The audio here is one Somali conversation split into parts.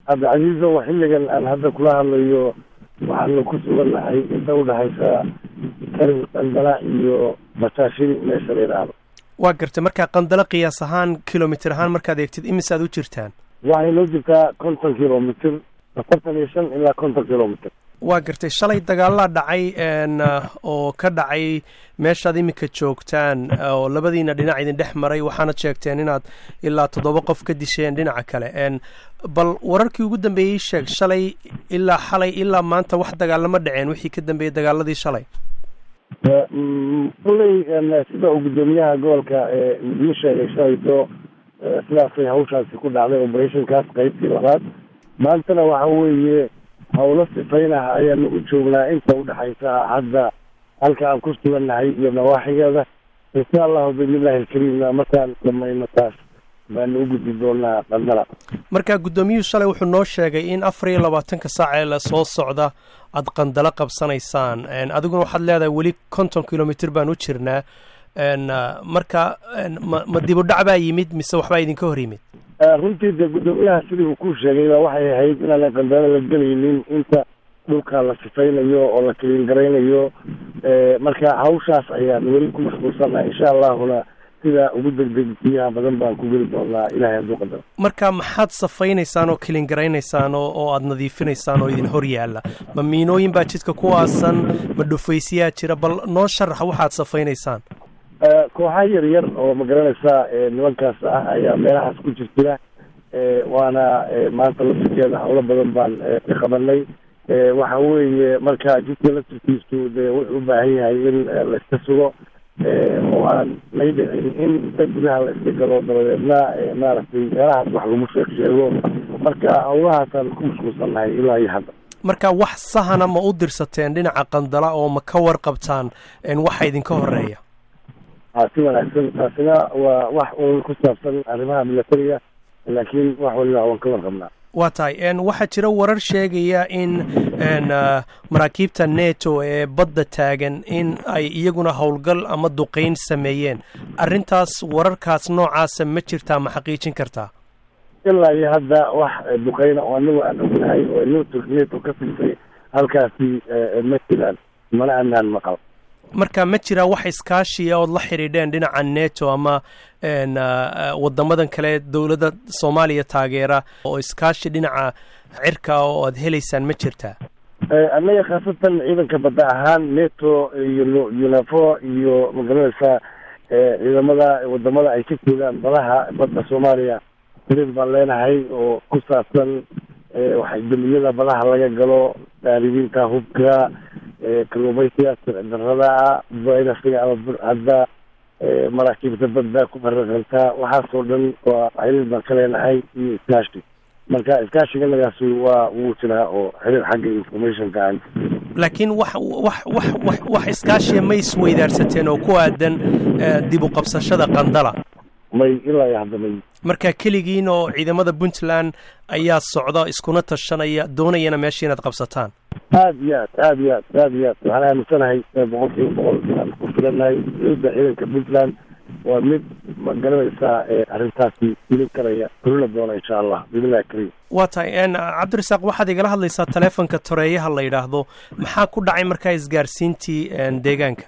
cabdicasiizo xilligan aan hadda kula hadlayo waxaanu ku sugannahay inta udhexaysa karin qandala iyo basaashin meesha la yidhaahdo waa gartay markaa qandalo qiyaas ahaan kilomitr ahaan markaad eegtid imisaad u jirtaan waxay noo jirtaa konton kilomitr afartan iyo shan ilaa konton kilomitr waa gartay shalay dagaalaa dhacay oo ka dhacay meeshaad iminka joogtaan oo labadiina dhinac idin dhex maray waxaanad sheegteen inaad ilaa toddoba qof ka disheen dhinaca kale bal wararkii ugu dambeeyey sheeg shalay ilaa xalay ilaa maanta wax dagaalama dhaceen wixii ka dambeeyey dagaaladii shalay kulley sida uu guddoomiyaha gobolka ii sheegay shalayto sidaasay hawshaasi ku dhacday operationkaas qaybtii labaad maantana waxa weeye hawlo sifaynah ayaanu u joognaa inta udhexaysa hadda halka aan ku sugannahay iyo nawaaxigeeda insha allahu biidnillahi alkariimna markaan dhamayno taas baanu u gudbi doonaa qandala marka guddoomiyuhu shalay wuxuu noo sheegay in afar iyo labaatanka saac ee la soo socda aad qandalo qabsanaysaan adiguna waxaad leedahay weli konton kilomitr baan u jirnaa marka ma ma dib u dhac baa yimid mise waxbaa idinka hor yimid runtii dee guddoomiyaha sidii uu ku sheegay baa waxay ahayd inaanan qandalo la gelaynin inta dhulka la sifaynayo oo la kaliin garaynayo marka hawshaas ayaan weli ku mashquulsannaha insha allahuna sida ugu degdegsiyaha badan baan ku geli doonaa ilahay hadduu qadaro marka maxaad safaynaysaan oo kaliin garaynaysaan oo oo aada nadiifinaysaan oo idin hor yaalla ma miinooyin baa jidka ku aasan ma dhufaysiyaa jira bal noo sharax waxaad safaynaysaan kooxa yar yar oo magaranaysaa nimankaas ah ayaa meelahaas ku jirjira waana maanta laftirkeeda hawlo badan baan ka qabanay waxa weeye marka jidka laftirkiisu dee wuxuu u baahan yahay in laiska sugo oo aan lay dhicin in inta gudaha la iska galo dabadeedna maaragtay meelahaas wax lagu sheeg sheego marka hawlahaasaan ku mashquulsannahay ilaa iyo hadda marka wax sahana ma u dirsateen dhinaca qandala oo ma ka warqabtaan waxa idinka horeeya a si wanaagsan taasina waa wax uun ku saabsan arrimaha milatariga laakiin wax waliba waan ka warqabnaa waa tahay waxaa jira warar sheegaya in maraakiibta neto ee badda taagan in ay iyaguna howlgal ama duqeyn sameeyeen arrintaas wararkaas noocaasa ma jirtaa ma xaqiijin kartaa ilaa iyo hadda wax duqeyna oo anagu aan ognahay oo neto neto ka siisay halkaasi ma jiraan mana anaan maqal marka ma jiraa wax iskaashiya ood la xidhiidheen dhinaca neto ama wadamadan kale dowladda soomaaliya taageera oo iskaashi dhinaca cirka oo aad helaysaan ma jirtaa annaga khaasatan ciidanka badda ahaan neto iyo unafo iyo magaranaysaa ciidamada wadamada ay ka joogaan badaha badda soomaaliya xiriir baan leenahay oo ku saabsan waxay demiyada badaha laga galo daaribiinta hubka kalluumaysiga sircidarada virusiga ama burcadda maraakiibta badda ku faraqanta waxaasoo dhan waa xiriir baan ka leenahay iyo iskaashi marka iskaashiganagaas waa wuu jiraa oo xiriir xagga informationka aan laakiin wax wax wax wax wax iskaashiya ma isweydaarsateen oo ku aadan dib u qabsashada qandala may ilaa iyo hadda may marka keligiin oo ciidamada puntland ayaa socda iskuna tashanaya doonayana meesha inaad qabsataan aad iyo aad aad iyo aad aad iyo aad waxaan aaminsanahay boqol kiiba boqol aan ku filannahay ciidda ciidanka puntland waa mid ma garanaysaa arrintaasi filin karaya fulina doona insha allah biidnillahi kariim waa tahay cabdirasaaq waxaad igala hadlaysaa taleefonka toreeyaha la yidhaahdo maxaa ku dhacay markaa isgaarsiintii deegaanka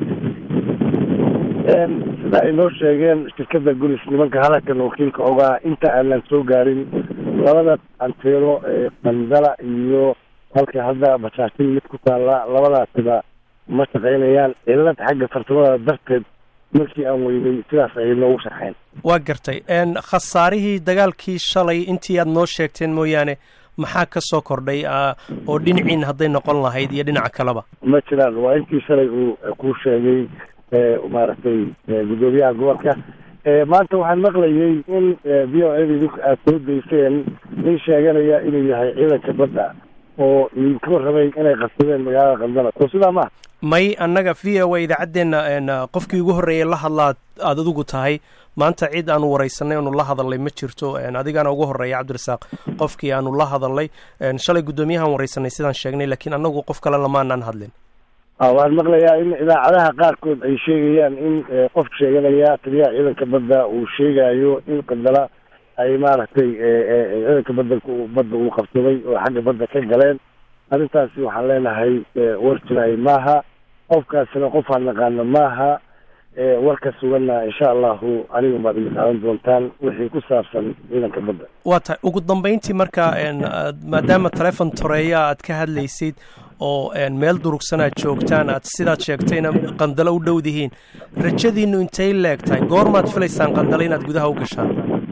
sida ay noo sheegeen shirkadda gulis nimanka hadalkan wakiilka ogaa inta aanan soo gaarin labada anteeno ee qandala iyo halka hadda basaashin mid ku taalla labadaasiba ma shaqaynayaan cilad xagga farsamada darteed markii aan weynay sidaas ayay noogu sharxeen waa gartay khasaarihii dagaalkii shalay intii aad noo sheegteen mooyaane maxaa ka soo kordhay oo dhinaciin hadday noqon lahayd iyo dhinaca kaleba ma jiraan waa intii shalay uu kuu sheegay maaragtay guddoomiyaha gobolka maanta waxaan maqlayay in v o a idinku aad soo dayseen nin sheeganaya inuu yahay ciidanka badda oo idinka warramay inay qabsadeen magaalada qandala soo sidaa maaha may annaga v o a idaacaddeenna qofkii ugu horreeyay la hadlaad aada adigu tahay maanta cid aanu waraysanay aanu la hadalnay ma jirto adigaana ugu horreeya cabdirasaaq qofkii aanu la hadalnay shalay guddoomiyahaan waraysanay sidaan sheegnay laakiin annagu qof kale lamaanaan hadlin waxaan maqlayaa in idaacadaha qaarkood ay sheegayaan in qof sheeganaya taliyaha ciidanka badda uu sheegayo in qandala ay maaragtay ciidanka badanka badda uu qabsaday oo xagga badda ka galeen arrintaasi waxaan leenahay war jiraay maaha qofkaasina qof aan naqaano maaha warka suganna insha allahu aniga baad iga qaadan doontaan wixii ku saabsan ciidanka badda waa tahay ugu dambeyntii marka maadaama telefon toreeya aad ka hadlaysid oo meel durugsan aad joogtaan aad sidaad sheegtayna qandalo u dhowdihiin rajadiinu intay leeg tahay goormaad filaysaan qandalo inaad gudaha u gashaan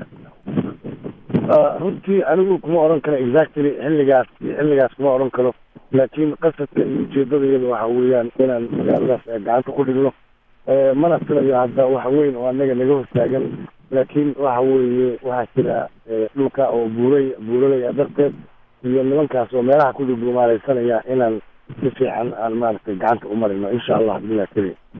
runtii anigu kuma odhan karo exactly xilligaas xilligaas kuma odhan karo laakiin qasadka iyo ujeedadayada waxa weeyaan inaan magaaladaas gacanta ku dhigno mana filayo hadda wax weyn oo anaga naga hortaagan laakiin waxa weeye waxaa jira dhulka oo buuray buuralaya darteed iyo nimankaas oo meelaha ku dhudhuumaaleysanaya inaan si fiican aan maaragtay gacanta u marino insha allah bilah keliya